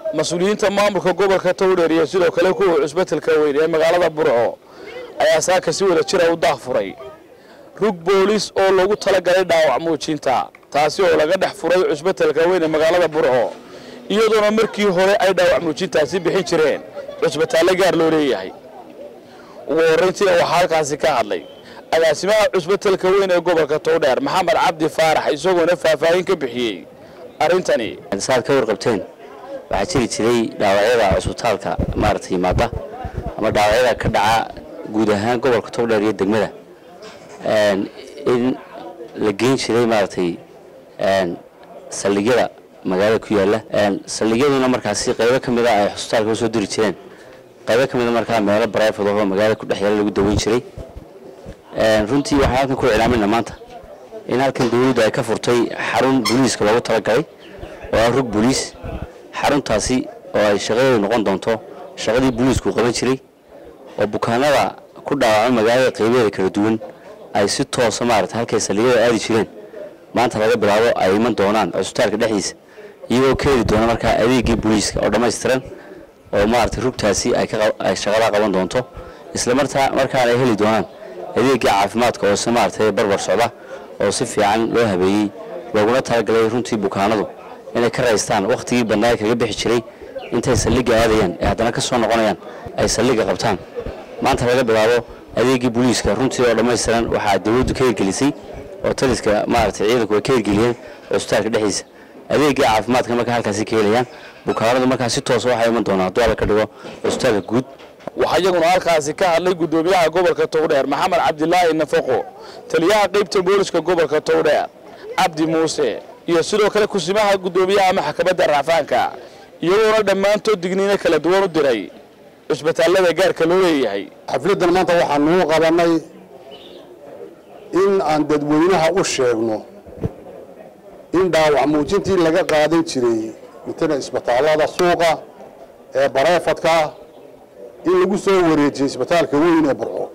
mas-uuliyiinta maamulka gobolka towdheer iyo sidoo kale kuwa cusbetelka weyn ee magaalada burco ayaa saaka si wada jira u daahfuray rug boolis oo loogu talagalay dhaawac muujinta taasi oo laga dhex furay cusbetelka weyn ee magaalada burco iyadoona markii hore ay dhaawac muujintaasi bixin jireen cusbitaalle gaar loo leeyahay ugu horrayntiina waxaa halkaasi ka hadlay agaasimaha cusbetelka weyn ee gobolka towdheer maxamed cabdi faarax isagoona faahfaahin ka bixiyey arrintani saad ka warqabteen waxaa jiri jiray dhaawacyada cusbitaalka maaragtay yimaada ama dhaawacyada ka dhaca guud ahaan gobolka togdheer iyo degmada in la geyn jiray maaragtay saldhigyada magaalada ku yaala saldhigyaduna markaasi qaybo ka mida ay cusbitaalka usoo diri jireen qaybo ka mida markaa meelo barayfod oo magaalada ku dhex yaala lagu daweyn jiray runtii waxaan halkan ku iclaamayna maanta in halkan dawladdu ay ka furtay xarun booliiska loogu talagalay oo ah rug booliis xaruntaasi oo ay shaqadeedu noqon doonto shaqadii booliisku qaban jiray oo bukaanada ku dhaawacma magaalada qaybaheeda kala duwan ay si toosa maarata halkay saldhigyada aadi jireen maanta laga bilaabo ay iman doonaan cusbitaalka dhexdiisa iyagoo ka heli doona markaa adeegii booliiska oo dhammaystiran oo maarata rugtaasi ay shaqadaa qaban doonto isla martaa markaana ay heli doonaan adeegii caafimaadka oo si maarata barbar socda oo si fiican loo habeeyey looguna talagalay runtii bukaanadu inay ka raystaan wakhtigii badnaa kaga bixi jiray intay saldhigga aadayaan ee haddana ka soo noqonayaan ay saldhigga qabtaan maanta laga bilaabo adeegii booliiska runtii oo dhammaystiran waxaa dawladdu ka hirgelisay oo taliska maaragtay ciidanku ay ka hirgeliyeen cusbitaalka dhexdiisa adeegii caafimaadka markaa halkaasi ka helayaan bukaanadu markaa si toosa waxay iman doonaan hadduu alla ka dhigo cusbitaalka guud waxaa iyaguna halkaasi ka hadlay guddoomiyaha gobolka towdheer maxamed cabdilaahi nafaqo taliyaha qaybta booliska gobolka towdheer cabdi muuse iyo sidoo kale kusimaha guddoomiyaha maxkamadda racfaanka iyagoona dhammaantood digniino kala duwan u diray cusbitaallada gaarka loo leeyahay xafladdan maanta waxaanuu qabannay in aan dadweynaha u sheegno in dhaawac muujintii laga qaadan jiray mitana isbitaallada suuqa ee bareefadka in lagu soo wareejiyey isbitaalka weyn ee burco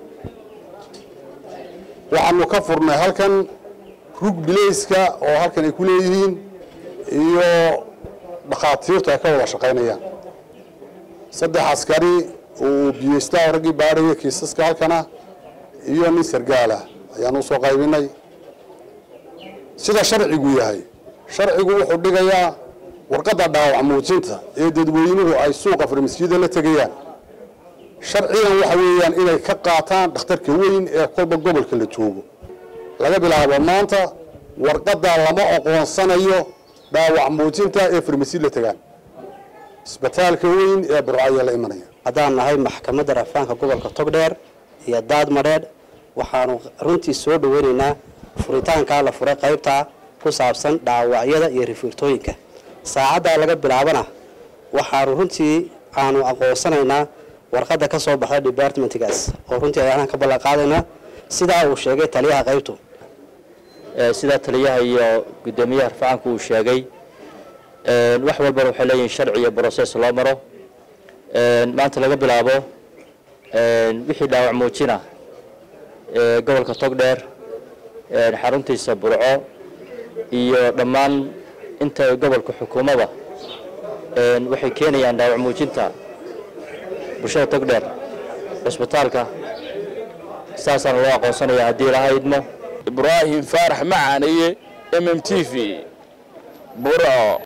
waxaanu ka furnay halkan rug bilayska oo halkan ay ku leeyihiin iyo dhakhaatiirtu ay ka wada shaqaynayaan saddex askari oo biyeystaa raggii baadhaya kiisaska halkana iyo nin sargaala ayaanu usoo qaybinay sida sharcigu yahay sharcigu wuxuu dhigayaa warqadda dhaawac muujinta ee dadweynuhu ay suuqa farmasiyada la tegayaan sharcigan waxa weeyaan inay ka qaataan dhakhtarka weyn ee kolba gobolka la joogo laga bilaabo maanta warqadda lama aqoonsanayo dhaawac muujinta ee farmasi la tegaan isbitaalka weyn ee burco ayaa la imanaya haddaan nahay maxkamadda rafaanka gobolka togdheer iyo daadmadheedh waxaanu runtii soo dhaweynaynaa furitaankaa la furay qaybtaa ku saabsan dhaawacyada iyo rifiirtooyinka saacaddaa laga bilaabana waxaanu runtii aanu aqoonsanaynaa warqadda ka soo baxda departmentgaas oo runtii ayaan ka ballanqaadaynaa sidaa uu sheegay taliyaha qaybtu sidaa taliyaha iyo guddoomiyaha rafacaanku uu sheegay wax walbana waxay leeyihin sharci iyo broses loo maro maanta laga bilaabo wixii dhaawac muujina gobolka togdheer xaruntiisa burco iyo dhammaan inta gobolka xukuumada waxay keenayaan dhaawac muujinta bulshada togdheer cusbitaalka saasaana loo aqoonsanaya haddii ilaha idmo ibraahim faarax macaaniye m m t v burco